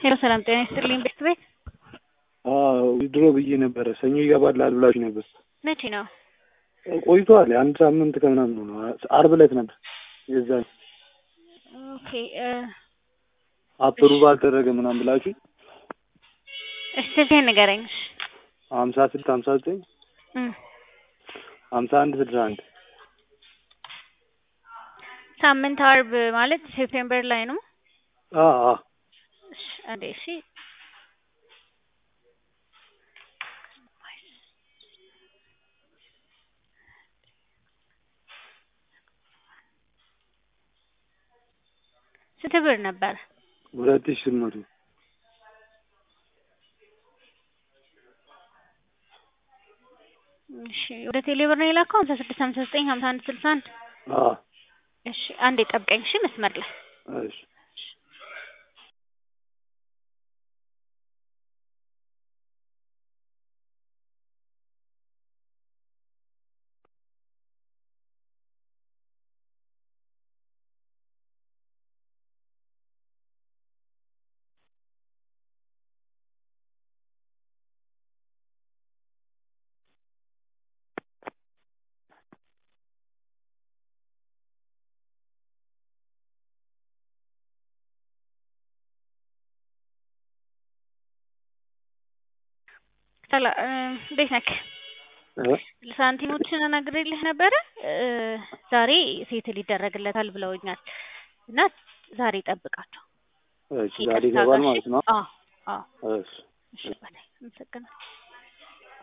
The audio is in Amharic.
ሄሎ ሰላም ጤና ይስጥልኝ ቤት ቤት ድሮ ብዬ ነበረ ሰኞ ይገባላል ብላችሁ ነበር። መቼ ነው? ቆይቷል። አንድ ሳምንት ከምናምን ነው። አርብ ዕለት ነበር የዛ ኦኬ አፕሩቭ አልተደረገ ምናምን ብላችሁ እሺ ስልክህን ንገረኝ። እሺ ሀምሳ ስድስት ሀምሳ ዘጠኝ እም ሀምሳ አንድ ስልሳ አንድ ሳምንት አርብ ማለት ሴፕቴምበር ላይ ነው። አዎ እሺ አንዴ እሺ ስንት ብር ነበር? ሁለት ሺህ ስምንት መቶ እሺ ወደ ቴሌ ብር ነው የላከው ሀምሳ ስድስት ሀምሳ ዘጠኝ ሀምሳ አንድ ስልሳ አንድ አዎ እሺ አንዴ ጠብቀኝ እሺ መስመር ላይ እሺ ሰላ እንዴት ነክ? ሳንቲሞችን ነግሬልህ ነበረ ዛሬ ሴትል ይደረግለታል ብለውኛል እና ዛሬ ጠብቃቸው። እሺ ዛሬ ይገባል ማለት ነው። አዎ አዎ እሺ እሺ በላይ አመሰግናለሁ።